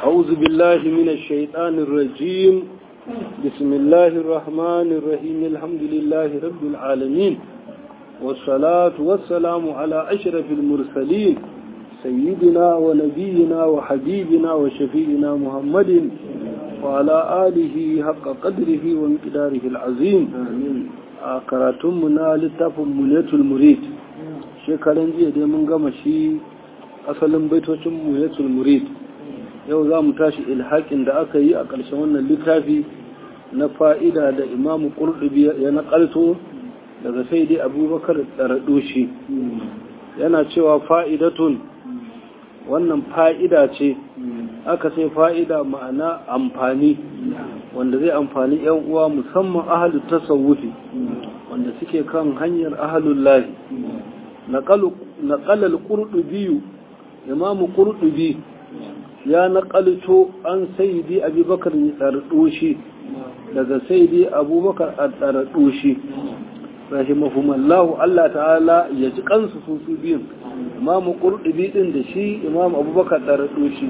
أعوذ بالله من الشيطان الرجيم بسم الله الرحمن الرحيم الحمد لله رب العالمين والصلاة والسلام على أشرف المرسلين سيدنا ونبينا وحبيبنا وشفينا محمد وعلى آله حق قدره ومقداره العظيم كراتمنا لتفهم ملية المريد shekaran jiya dai mun gama shi asalin baitocin muyatul murid yau za mu tashi ilhaƙin da aka yi a ƙarshen wannan littafi na fa'ida da imamu ƙurɗubi ya naƙalto daga sai dai abubakar ɗaraɗoshi yana cewa fa'idatun wannan fa'ida ce aka sai fa'ida ma'ana amfani wanda zai amfani ‘yan uwa musamman ahalu tasawufi wanda suke kan hanyar ahalullahi naƙalar ƙurɗubiyu imamu ƙurɗubi ya naƙalto an saidi abubakar ɗarɗoshi daga saidi abubakar a ɗarɗoshi rahimahumallahu Allah ta'ala ya ji kansu su su biyun imamu ƙurɗubi ɗin da shi imamu abubakar ɗarɗoshi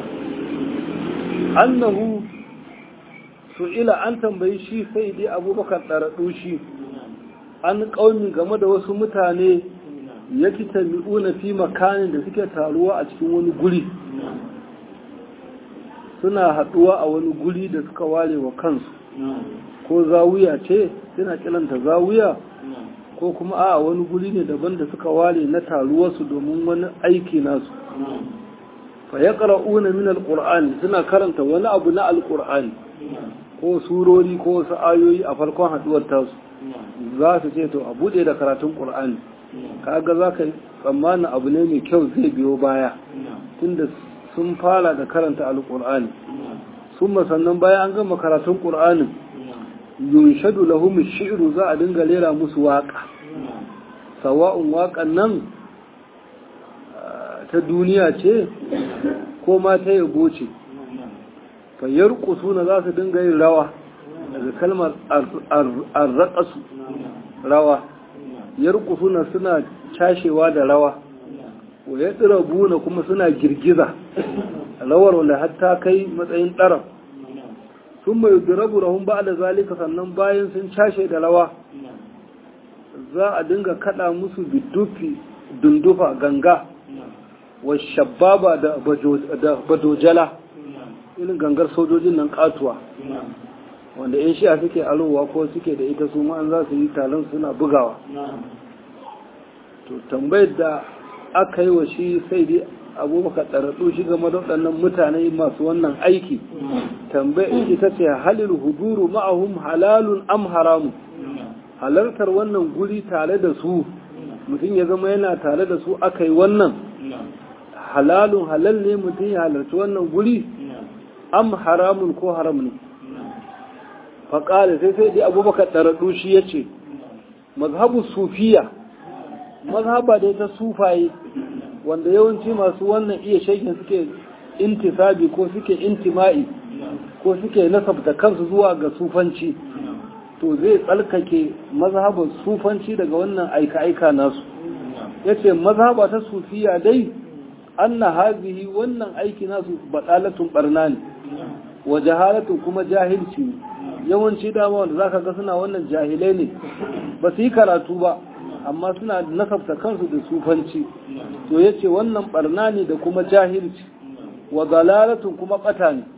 annahu su'ila an tambayi shi saidi abubakar ɗarɗoshi an ƙaumi game da wasu mutane ya fi tabi'una fi makanin da suke taruwa a cikin wani guri suna haɗuwa a wani guri da suka ware wa kansu ko zawiya ce suna kilanta zawiya ko kuma a wani guri ne daban da suka ware na taruwarsu domin wani aiki nasu fa ya ƙara'una min alƙur'ani suna karanta wani abu na alƙur'ani ko surori ko wasu ayoyi a farkon haɗuwar tasu za su ce to a buɗe da karatun ƙur'ani kaga za ka tsammanin abu ne mai kyau zai biyo baya tunda sun fara da karanta alƙur'ani sun sannan bayan an gama karatun ƙur'anin yunshadu lahum shi'ru za a dinga lera musu waƙa sawa'un waƙan nan ta duniya ce ko ma ta yabo ce fayyar kusuna za su dinga yin rawa daga kalmar arraƙasu rawa yarkusuna suna cashewa da rawa wa ya buna kuma suna girgiza rawar wanda hatta kai matsayin ɗarar sun mai durabu rahun ba da zalika sannan bayan sun cashe da rawa za a dinga kada musu bidufi dundufa ganga wa shababa da badojala irin gangar sojojin nan katuwa wanda yan shi'a suke alowa ko suke da ita su an za su yi talon suna bugawa to tambayar da aka yi wa shi sai dai abubakar ɗaraɗo shi game da waɗannan mutane masu wannan aiki tambayar ita ce halil huduru ma'ahum halalun am haramu halartar wannan guri tare da su mutum ya zama yana tare da su aka yi wannan halalun halal ne mutum ya halarci wannan guri am haramun ko haram ne faƙali sai sai dai abubakar ɗaraɗu shi ya ce mazhabu sufiya mazhaba dai ta sufaye wanda yawanci masu wannan iya shaikin suke intisabi ko suke intima'i ko suke nasabta kansu zuwa ga sufanci to zai tsalkake mazhabar sufanci daga wannan aika-aika nasu ya ce mazhaba ta sufiya dai anna hazihi wannan aiki nasu baɗalatun ɓarna ne wa jahalatun kuma jahilci ne yawanci dama wanda zaka ga suna wannan jahilai ne ba su yi karatu ba amma suna nasabta kansu da sufanci to yace wannan barna ne da kuma jahilci wa dalalatun kuma bata ne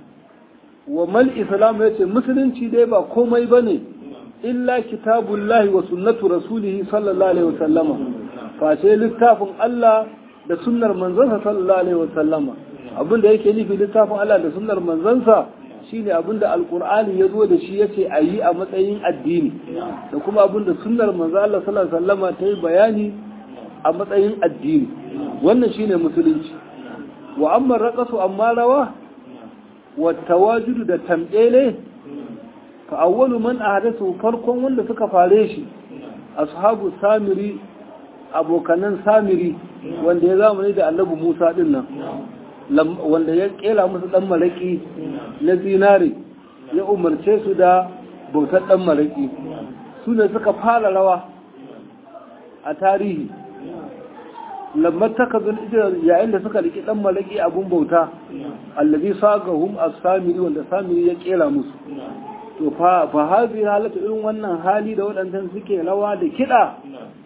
wa mal islam yace musulunci dai ba komai bane illa kitabullahi wa sunnatu rasulihi sallallahu alaihi wasallama face littafin Allah da sunnar manzansa sallallahu alaihi wasallama abinda yake nufi littafin Allah da sunnar manzansa shine abinda alkur'ani ya zo da shi yace a yi a matsayin addini da kuma abinda sunnar manzo Allah sallallahu alaihi wasallama ta yi bayani a matsayin addini wannan shine musulunci wa amma raqasu amma rawa wa tawajudu da tambele fa awwalu man ahdathu farkon wanda suka fare shi ashabu samiri abokanan samiri wanda ya zamani da annabi Musa din nan wanda ya kela musu dan maraki na zinare ya umarce su da bautar dan maraki su ne suka fara rawa a tarihi lamma takazul ijra yayin da suka riki dan malaki abun bauta allazi sagahum as-samiri wanda samiri ya kera musu to fa fa hazi halatu irin wannan hali da wadannan suke rawa da kida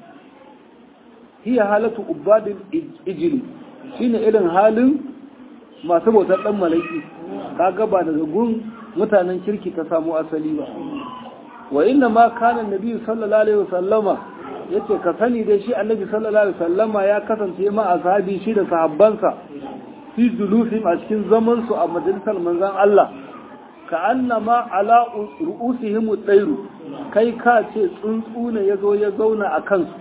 hiya halatu ubadil ijli shine irin halin masu bautar dan malaki kaga ba daga gun mutanen kirki ta samu asali ba wa inna ma kana nabi sallallahu alaihi wasallama yace ka sani dai shi annabi sallallahu alaihi wasallama ya kasance ma ashabi shi da sahabbansa fi julufim a cikin zaman su a majalisar manzon Allah ka annama ala ru'usihim ad-dairu kai ka ce tsuntsu ne yazo ya zauna a kansu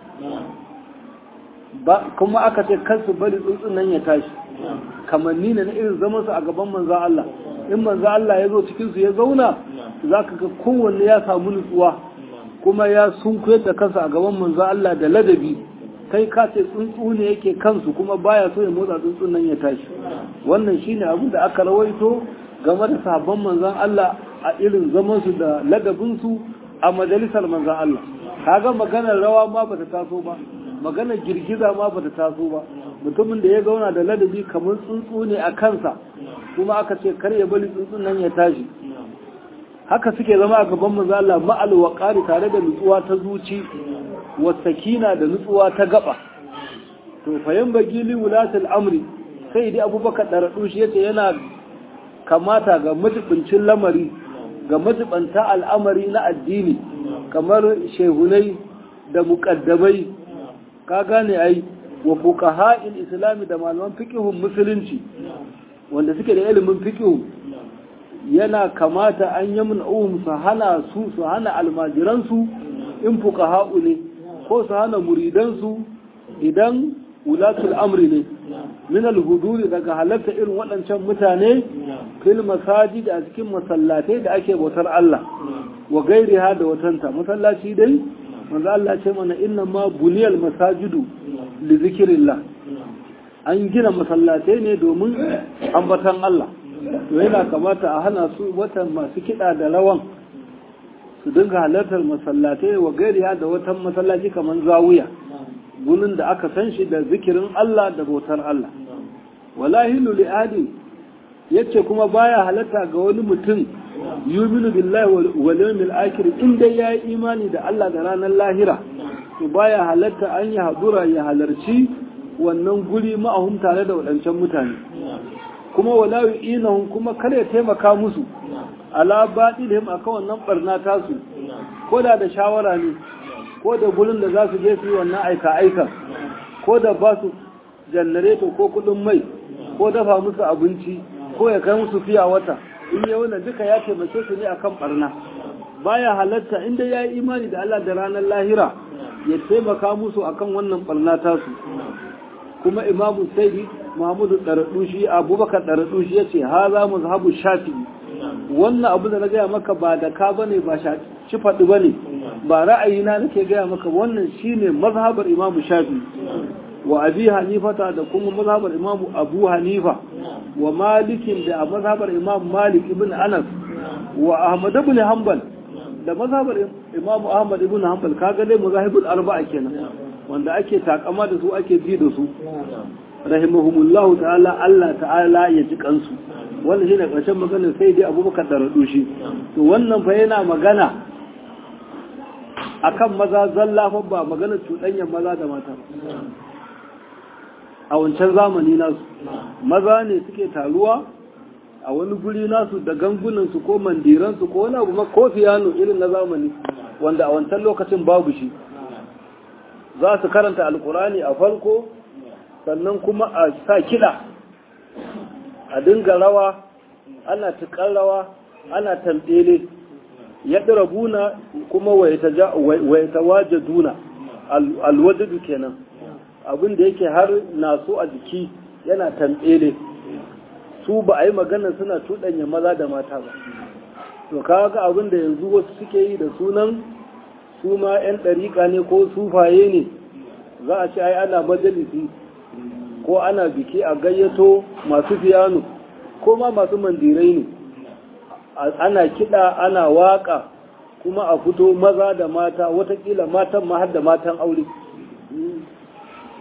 ba kuma aka ce kansu bari tsuntsun nan ya tashi kamanni ne na irin zaman su a gaban manzon Allah in manzo Allah ya zo cikin su ya zauna zaka ga kowanne ya samu nutsuwa kuma ya sunkuyar da kansa a gaban manzo Allah da ladabi kai ka ce tsuntsu ne yake kansu kuma baya so ya motsa tsuntsun nan ya tashi wannan shine abin da aka rawaito game da sahabban manzon Allah a irin zaman su da ladabin su a majalisar manzon Allah kaga maganar rawa ma bata taso ba maganar girgiza ma bata taso ba mutumin da ya zauna da ladabi kamar tsuntsu ne a kansa kuma aka ce kar ya bari tsuntsun nan ya tashi haka suke zama a gaban manzo Allah ma'al waqari tare da nutsuwa ta zuci wa sakina da nutsuwa ta gaba to fayan bagili wulatul amri sai dai abubakar daradu shi yace yana kamata ga majibincin lamari ga majibanta al'amari na addini kamar shehunai da muqaddamai ka gane ai wa fuqaha'il islami da malaman fiqhun musulunci wanda suke da ilimin fiqh yana kamata an yi mun'uhum su hana su su hana almajiransu in fuqaha'u ne ko su hana muridansu idan wulatul amri ne min al-huduri daga halatta irin waɗancan mutane fil masajid a cikin masallatai da ake bautar Allah wa gairiha da watanta masallaci dai manzo Allah ce mana inna ma buniyal masajidu li zikrillah an gina masallatai ne domin ambatan Allah to yana kamata a hana su watan masu kiɗa da rawan su dinga halartar masallatai wa gairiya da watan masallaci kamar zawiya gunin da aka san shi da zikirin Allah da bautar Allah wallahi li adi yace kuma baya halatta ga wani mutum yuminu billahi wal yawmil akhir in dai yayi imani da Allah da ranar lahira to baya halatta an yi hadura ya halarci wannan guri ma'ahum tare da waɗancan mutane kuma wala yu'inahum kuma kar ya taimaka musu ala batilihim akan wannan barna tasu ko da da shawara ne ko da gurin da za su je su yi wannan aika aika ko da ba su janareto ko kudin mai ko dafa musu abinci ko ya kai musu fiya wata in yi wannan duka ya taimake su ne akan barna baya halatta inda ya yi imani da Allah da ranar lahira ya taimaka musu akan wannan barna tasu kuma imamu saidi muhammadu ɗaraɗushi abubakar ɗaraɗushi ya ce ha za mu zahabu shafi wannan abu da na gaya maka ba da ka bane ba ci faɗi ba ne ba ra'ayina nake gaya maka wannan shine mazhabar imamu shafi wa abi hanifata da kuma mazhabar imamu abu hanifa wa malikin da a mazhabar imam malik ibn anas wa ahmad ibn hanbal da mazhabar imamu ahmad ibn hanbal kaga dai mazahibul arba'a kenan wanda ake takama da su ake ji da su rahimahumullahu ta'ala Allah ta'ala ya ji kansu wannan shine ƙarshen maganar sai dai abubakar da radu shi to wannan fa yana magana akan maza zalla fa ba maganar cuɗanyar maza da mata a wancan zamani nasu maza ne suke taruwa a wani guri nasu da gangunansu ko mandiransu ko wani abu ko fiyano irin na zamani wanda a wancan lokacin babu shi za su karanta alkurani a farko sannan kuma a sa kiɗa a dinga rawa ana tukar rawa ana tambele ya buna kuma waita waje duna alwadadu kenan abin da yake har naso a jiki yana tambele su ba a yi magana suna cuɗanya maza da mata ba to kaga abin da yanzu wasu suke yi da sunan su ma 'yan ɗariƙa ne ko sufaye ne za a ce ai ana majalisi ko ana biki a gayyato masu fiyano ko ma masu mandirai ne ana kiɗa ana waƙa kuma a fito maza da mata watakila matan ma har da matan aure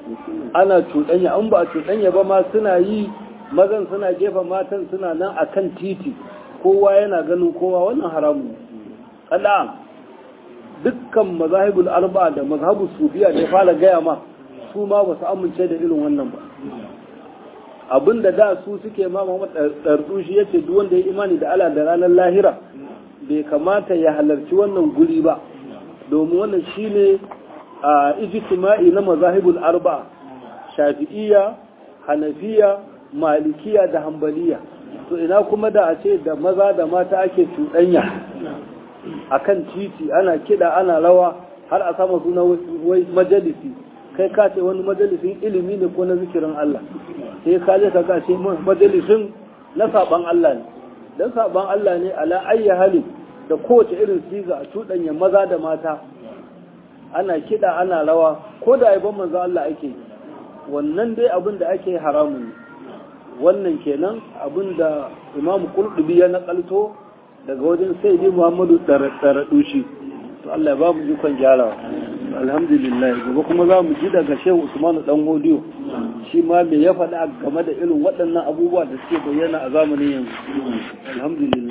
ana cuɗanya an ba a cuɗanya ba ma suna yi mazan suna gefa matan suna nan a kan titi kowa yana ganin kowa wannan haramun Allah dukkan mazahibul arba da mazhabu sufiya da ya fara gaya ma su ma ba su amince da irin wannan ba abinda da su suke ma Muhammad Dardu shi yace duk wanda ya imani da Allah da ranar lahira bai kamata ya halarci wannan guri ba domin wannan shine a ijtima'i na mazahibul arba shafi'iyya hanafiya malikiya da hambaliya to ina kuma da a ce da maza da mata ake cuɗanya a kan titi ana kiɗa ana rawa har a sama suna wai majalisi kai ka ce wani majalisin ilimi ne ko na zikirin Allah sai ka je ka ce majalisin na saban Allah ne dan saban Allah ne ala ayyi hali da kowace irin siga a cuɗanya maza da mata ana kiɗa ana rawa ko da aibon manzo Allah ake wannan dai abin da ake haramun ne wannan kenan abin da imamu kurdubi ya nakalto daga wajen sai dai muhammadu ɗaraɗushi to Allah ya ba mu ikon gyarawa alhamdulillah gobe kuma za mu ji daga shehu usmanu dan hodiyo shi ma me ya faɗa game da irin waɗannan abubuwa da suke bayyana a zamanin yanzu alhamdulillah